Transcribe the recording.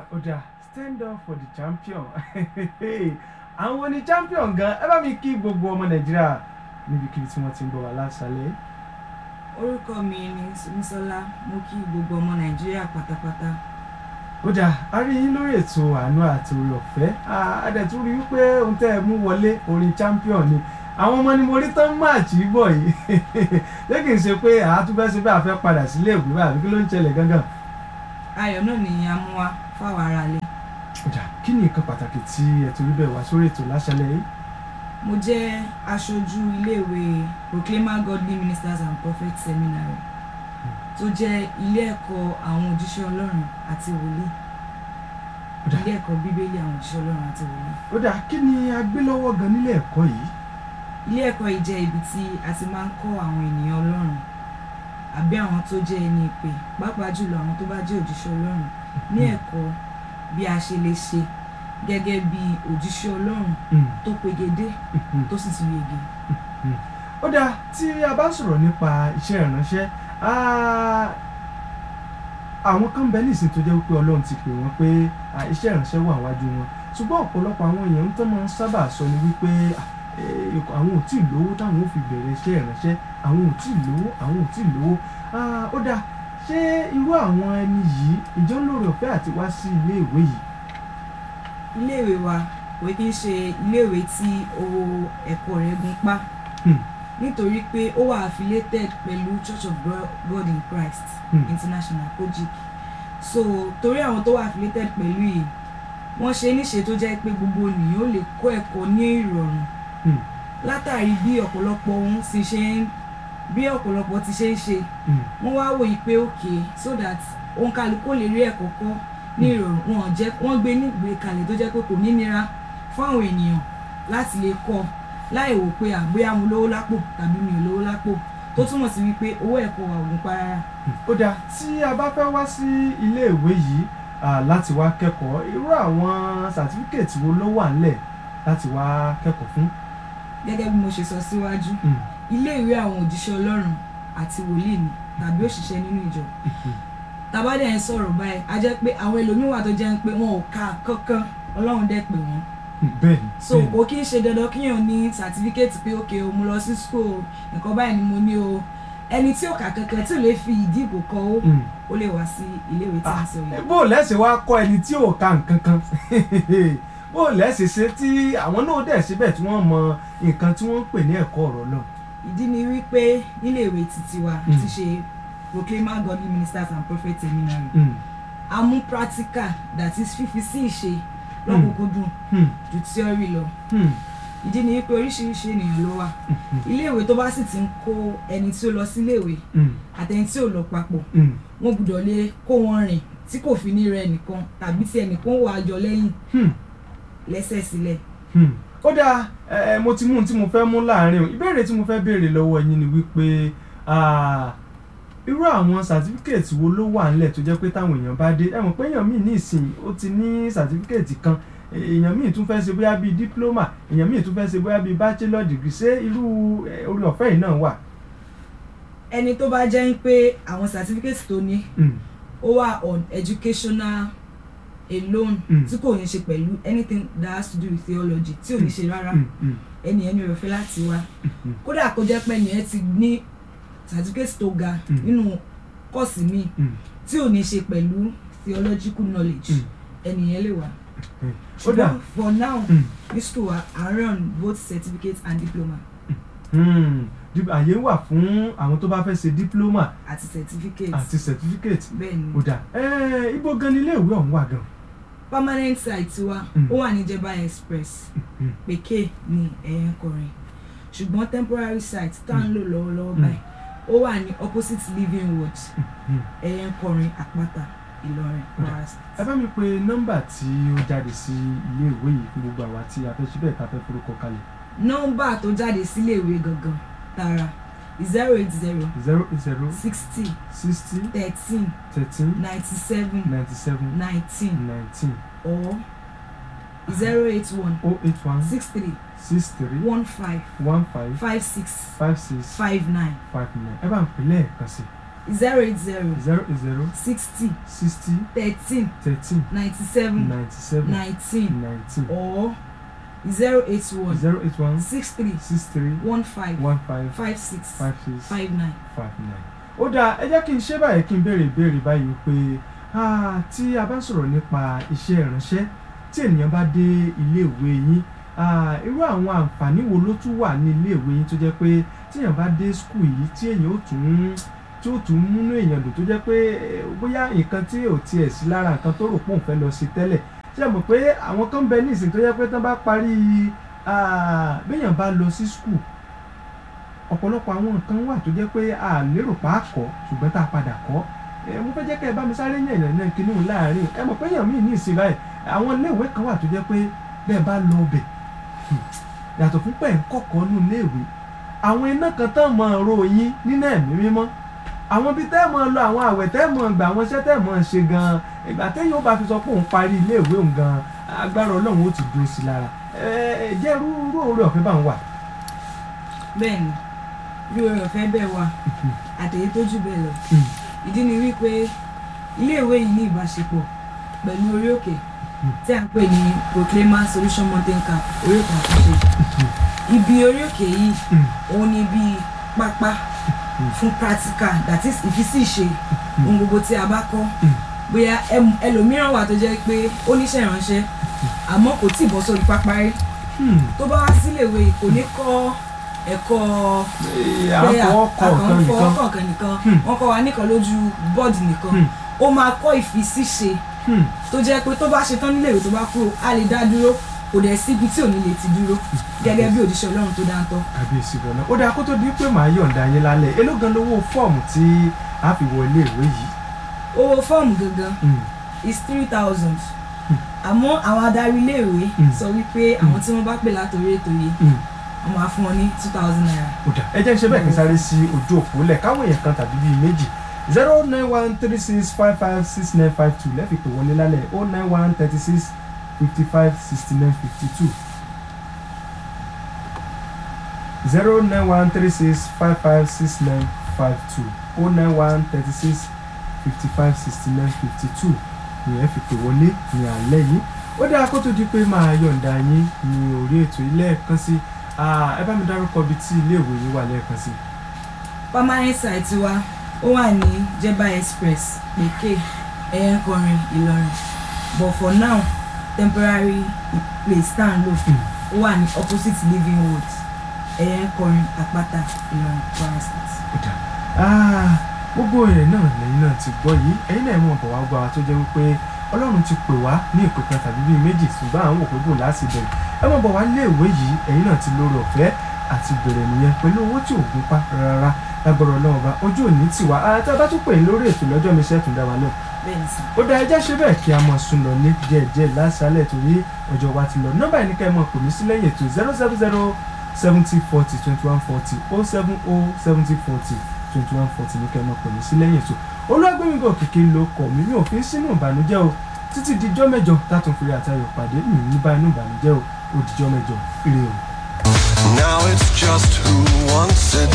ó dáa stand up for the champion àwọn ni champion gan ẹ bá mi kí gbogbo ọmọ nàìjíríà níbikíbi tí wọ́n ti ń bọ̀ wá lásàlẹ̀. orúkọ mi ni Súnmisọ́lá mo kí gbogbo ọmọ nàìjíríà pátápátá ó dáa a rí yín lórí ètò àánú àti orí ọ̀fẹ́ adẹ̀tún rí wípé ohun tẹ́ ẹ mú wọlé orin champion ni àwọn ọmọ ni mo rí tán máàcì bọ̀ yìí ṣé kì í ṣe pé àátúbẹ́ ṣe bá a fẹ́ padà sílé ìwé bá àbí kí ló ń ṣẹlẹ̀ gangan. ayọ̀ náà ni a mú wá fáwọn aráalé ó dáa kí ni nǹkan pàtàkì tí ẹ torí bẹ́ẹ̀ wá sórí ètò láṣálẹ̀ yìí. mo jẹ́ aṣojú iléèwé Proclaimer Godly Ministers and Prophets Seminary tó jẹ́ ilé ẹ̀kọ́ àwọn òjíṣẹ́ ọlọ́run àti wòlíì Ó dáa. ilé ẹ̀kọ́ bíbélì àwọn òjíṣẹ́ ọlọ́run àti wòlíì ó dáa kí ni a gbé lọ́wọ́ gan nílé ẹ̀kọ́ yìí. ilé ẹ̀kọ́ yìí jẹ́ ibi tí a ti máa ń kọ́ àwọn ènìyàn ọlọ́run àbí àwọn tó jẹ́ ẹni ìpè pàápàá jùlọ àwọn tó bá jẹ́ òjíṣẹ́ ọlọ́run ní ẹ̀kọ́ bí a ṣe lè ṣe gẹ́gẹ́ bí òjíṣẹ́ ọlọ́run Mm, tó pegedé mm, tó sì tún yege ó dáa tí a bá sọ̀rọ̀ nípa iṣẹ́ ìránṣẹ́ ah, àwọn kan bẹ nísìnyí tó jẹ́ wípé ọlọ́run ti pè wọ́n pé ah, iṣẹ́ ìránṣẹ́ wà wájú wọn ṣùgbọ́n ọ̀pọ̀lọpọ̀ àwọn èèyàn tó máa ń sábà sọ ni wípé ah, eh, àwọn ò tí ì lówó táwọn ò fi bẹ̀rẹ̀ iṣẹ́ ìránṣẹ́ àwọn ò tí ì lówó àwọn ò tí ì lówó Ah, ó dáa ṣé irú àwọn ẹni yìí ìjọ ń lóore ọ̀fẹ́ àti wá sí ilé ìwé yìí iléèwé wa kò kí ń ṣe iléèwé tí owó ẹ̀kọ́ rẹ̀ gún pa Hmm. nítorí pé ó wà affiliated pẹ̀lú Church of Bro- God in Christ Hmm. International kojic so torí àwọn tó wà affiliated pẹ̀lú yìí wọ́n ṣe níṣe tó jẹ́ pé gbogbo ènìyàn ó lè kọ́ ẹ̀kọ́ ní ìrọ̀rùn Hmm. látàrí bí ọ̀pọ̀lọpọ̀ ohun ti ṣe ń bí ọ̀pọ̀lọpọ̀ ti ṣe ń ṣe Mm, wọ́n wá wòye pé okay so that òun kálukú lè rí ẹ̀kọ́ kọ́ ní ìrọ̀rùn wọn jẹ́ wọ́n gbé nígbè kalẹ̀ tó jẹ́ pé kò ní nira fún àwọn ènìyàn láti lè kọ́ láì wò pé àgbéyà mo lówó lápò tàbí mi ò lówó lápò tó túmọ̀ sí wípé owó ẹ̀kọ́ wa ògùn pa rárá ó dáa tí a bá fẹ́ wá sí iléèwé yìí ah, láti wá kẹ́kọ̀ọ́ irú àwọn sàtífíkẹ̀tì wo ló wà ńlẹ̀ láti wá kẹ́kọ̀ọ́ fún. gẹ́gẹ́ bí mo ṣe sọ síwájú Mm, ilé ìwé àwọn òjíṣẹ́ ọlọ́run àti wòlíì ni tàbí òṣìṣẹ́ nínú ìjọ mhm, tàbá dẹ̀ ń sọ̀rọ̀ báyìí a jẹ́ pé àwọn ẹlòmíín wà tó jẹ́ pé wọn ò ka kankan ọlọ́run dẹ̀ pè wọ́n mm, bẹ́ẹ̀ ni so bẹ́ẹ̀ ni. kò kí n ṣe dandan kíyàn ní sàtífíkẹ́tì pé òkè o mo lọ sí school o, nǹkan báyìí ni mo ní o ẹni tí ò kà kankan tí ò lè fi ìdí ìbò kọ ó Mm. ó lè wá sí iléèwé tí a Ah, sọ yìí bó o lẹ́sẹ̀ wá kọ́ ẹni tí ò ka nǹkan kan bó o lẹ́sẹ̀ ṣe tí àwọn náà dẹ̀ síbẹ̀ tí wọ́n mọ nǹkan tí wọ́n ń pè ní ẹ̀kọ́ ọ̀rọ̀ náà. ìdí ni wípé níléèwé títí wa Mm. ti ṣe Proclaimer Godly Ministers and Prophets Seminary Mm, a mú practical that is fífi sí ìṣe lọ́kùnkúndùn mm, ju theory lọ mm, ìdí ni wípé oríṣiríṣi ènìyàn ló wà mm, iléèwé tó bá sì ti ń kó ẹni tí ó lọ sí iléèwé mm, àtẹni tí ò lọ papọ̀ mm, wọn gbọ́dọ̀ lè kó wọn rìn tí kò fi ní rẹ nìkan tàbí tí ẹnìkan wà á jọ lẹ́yìn mm. lẹ́sẹ̀ sílẹ̀ Hmm. ó dáa ẹ mo ti mú ohun tí mo fẹ́ mú láàrin o ìbéèrè tí mo fẹ́ béèrè lọ́wọ́ yín ni wípé ah, irú àwọn sàtífíkẹ̀tì wo ló wà ńlẹ̀ tó jẹ́ pé táwọn èèyàn bá dé ẹ mọ̀ pé èèyàn míì ní ìsìn ó ti ní sàtífíkẹ̀tì kan èèyàn míì tún fẹ́ ṣe bóyá bíi dípúlọ́mà èèyàn míì tún fẹ́ ṣe bóyá bíi bachelor degree ṣé irú eh, orí ọ̀fẹ́ yìí náà wà. ẹni tó bá jẹ́ pé àwọn certificate tó ní Hmm. ó wà on educational alone Mm. tí kò ní ṣe pẹ̀lú anything that has to do with theology tí ò ní ṣe rárá Hmm, hmm, ẹni ẹni rẹ̀ fẹ́ láti wá hmm, kódà kó jẹ́ pé ẹni ẹ ti ní certificate tó ga Mm. nínú kọ́ọ̀sì míì hmm, tí ò ní ṣe pẹ̀lú theological knowledge Mm. ẹni yẹn lè wá hmm. ó dáa ṣùgbọ́n for now Hmm, ní school wa à ń run both certificate and diploma hmm. Dip- àyè wà fún àwọn tó bá fẹ́ ṣe dípúlọ́mà àti certificate àti certificate bẹ́ẹ̀ ni ó dáa ẹ ibo gan ni ilé ìwé ọ̀hún wà gan. permanent site wa Mm. ó wà ní Jeba express Mm. pèké ní ẹ̀yìn kọrin ṣùgbọ́n temporary site tá à ń lò lọ́wọ́lọ́wọ́ Mm. báyìí ó wà ní opposite living ward Hmm. ẹ̀yìn kọrin àpáta Ìlọrin Kwara ẹ State. bá mi pe nọ́mbà tí ó jáde sí ilé ìwé yìí fún gbogbo àwa tí a fẹ́ síbẹ̀ ká fẹ́ forúkọ kalẹ̀ nọ́mbà tó jáde síléèwé gangan tààrà zero eight zero zero zero sixty sixty thirteen thirteen ninety seven ninety seven nineteen nineteen or zero eight one oh eight one six three six three one five one five five six five six five nine five nine ẹ bá ń pè lẹ́ẹ̀kan sí zero eight zero zero eight zero sixty sixty thirteen thirteen ninety seven ninety seven nineteen nineteen or zero eight one zero eight one six three six three one five one five five six five six five nine. five nine. ó dáa ẹ jẹ́ kí n ṣe báyìí kí n béèrè ìbéèrè báyìí pé ah, tí a bá ń sọ̀rọ̀ nípa iṣẹ́ ìránṣẹ́ tí ènìyàn bá dé iléèwé yín ah, irú àwọn àǹfààní wo ló tún wà ní iléèwé yín tó jẹ́ pé tí èèyàn bá dé skul yìí tí èèyàn ó tún tí ó tún múnú èèyàn dùn tó jẹ́ pé eh, bóyá nǹkan tí ò tiẹ̀ sí lára nǹkan tó rò pé òun fẹ́ lọ sí tẹ́lẹ̀ ṣé ẹ mọ̀ pé àwọn kan bẹ ní ìsìn tó jẹ́ pé tán bá parí ah, béèyàn bá lọ sí skul ọ̀pọ̀lọpọ̀ àwọn nǹkan wà tó jẹ́ pé a lérò pa á kọ́ ṣùgbọ́n tá a padà kọ́ ẹ mo fẹ́ jẹ́ kẹ́ ẹ bá mi sáré yàn yàn náà kínní láàrin ẹ mọ̀ pé yàn mí ní ìsìn báyìí àwọn iléèwé kan wà tó jẹ́ pé bẹ́ẹ̀ bá lọ ọbẹ̀ yàtọ̀ fún pẹ̀ ń kọ̀kọ́ nù iléèwé àwọn iná kan tán mọ̀ ọ̀rọ̀ yín nínú ẹ̀mí mímọ́ àwọn ibi tẹ́ mọ̀ lọ àwọn àwẹ̀ tẹ́ mọ̀ gbà àwọn iṣẹ́ tẹ́ mọ̀ ṣe gan-an ìgbà téèyàn ó bá fi sọ pé òun parí iléèwé òun gan-an agbára ọlọ́run ó ti dúró sí i lára ẹ ẹ jẹ́ irú irú oore ọ̀fẹ́ bá ń wà. bẹ́ẹ̀ni bí oore ọ̀fẹ́ bẹ́ẹ̀ wà àtẹ̀yẹ tó jù bẹ́ẹ̀ lọ ìdí ni wípé iléèwé yìí ní ìbáṣepọ̀ pẹ̀lú orí òkè tí a ń pè ní proclaimer solution mountain camp orí òkè àtúnṣe ibi orí òkè yìí òun ni bíi pápá fún practical that is ìfisí ìṣe ohun gbogbo tí a bá kọ́ bóyá ẹm- ẹlòmíràn wà tó jẹ́ pé ó níṣẹ́ ìránṣẹ́ àmọ́ kò tí ì bọ́ sórí pápá rí tó bá wá síléèwé yìí kò ní kọ́ ẹ̀kọ́ pé àfọwọ́kọ̀ nǹkan nìkan àfọwọ́kọ̀ nìkan Hmm. wọ́n kọ́ wa nìkan lójú bọ́ọ̀dù nìkan Hmm. ó máa kọ́ ìfisíṣe Hmm. tó jẹ́ pé tó bá ṣe tán níléèwé tó bá kúrò á lè dá dúró kò dẹ̀ síbi tí ò ní lè ti dúró gẹ́gẹ́ bí òjíṣẹ́ ọlọ́run tó dáńtọ́ kábíyèsí gan-an ó dáa kó tó di pé màá yọ̀ǹda yín lálẹ́ èló gan lówó fọ́ọ̀mù tí a fi wọ iléèwé yìí. owó fọ́ọ̀mù gangan Hmm. is three thousand àmọ́ àwọn adarí iléèwé Hmm. sọ wípé àwọn tí wọ́n bá pè látòrí ètò yìí Hmm. wọ́n máa fún wọn ní two thousand naira ó dáa ẹ jẹ́ ń ṣe bẹ́ẹ̀ kí n sáré sí ojú òpó lẹ̀ káwọn èèyàn kan tàbí bíi méjì zero nine one three six five five six nine five two lẹ́ẹ̀fi pè wọlé lálẹ́ o nine one thirty six fifty five sixty nine fifty two zero nine one three six five five six nine five two o nine one thirty six fifty five sixty nine fifty two ìyẹn fi pè wọlé ní alẹ́ yìí ó dáa kó tó di pé máa yọ̀ǹda yín ní orí ètò ilé ẹ̀kan sí ẹ bá mi dárúkọ ibi tí iléèwé yín wà lẹ́ẹ̀kan sí. permanent site wa ó wà ní jeba express pèké ẹ̀yẹ́nkọrin ìlọrin but for now temporary place tá à ń lò ó wà ní opposite living road ẹ̀yẹ́nkọrin àpáta ìlọrin kwara state. kódà ah, gbogbo ẹ̀ náà lẹ́yìn náà ti gbọ́ yìí ẹ̀yin náà mọ̀ bọ̀ wá gbọ́ wa tó jẹ́ wípé ọlọ́run ti pè wá ní ìpè kan tàbí bíi méjì ṣùgbọ́n àwọn òpè bò láti bẹ̀rẹ̀ ẹ mọ̀ bọ̀ wá léèwé yìí ẹ̀yin náà ti lórí ọ̀fẹ́ àti bẹ̀rẹ̀ nìyẹn pẹ̀lú owó tí ò gún pa rárá lágbára ọlọ́run ọba ojú òní tì wá àti abá tún pè é lórí ètò lọ́jọ́ mi sẹ́tùn dá wa náà bẹ́ẹ̀ ni sà ó dá ẹjẹ́ ṣe bẹ́ẹ̀ kí a mọ̀ sún lọ ní díẹ̀díẹ̀ lásàálẹ̀ torí ọjọ́ wa ti lọ nọ́mbà yìí ní ká ẹ mọ̀ pè mí sí lẹ́yìn ètò zero seven zero seventy forty twenty one forty oh seven oh seventy forty twenty one forty ní ká ẹ mọ̀ pè mí sí lẹ́yìn ètò olúwàgbẹ́mígò kìkì ló kọ̀ mí mi ò fi sínú ìbànújẹ́ o títí dijọ́ mẹ́jọ tátún fi àtayọ̀ pàdé mi ní bá inú ìbànújẹ́ o ó dijọ́ mẹ́jọ ire o. Now it's just who wants it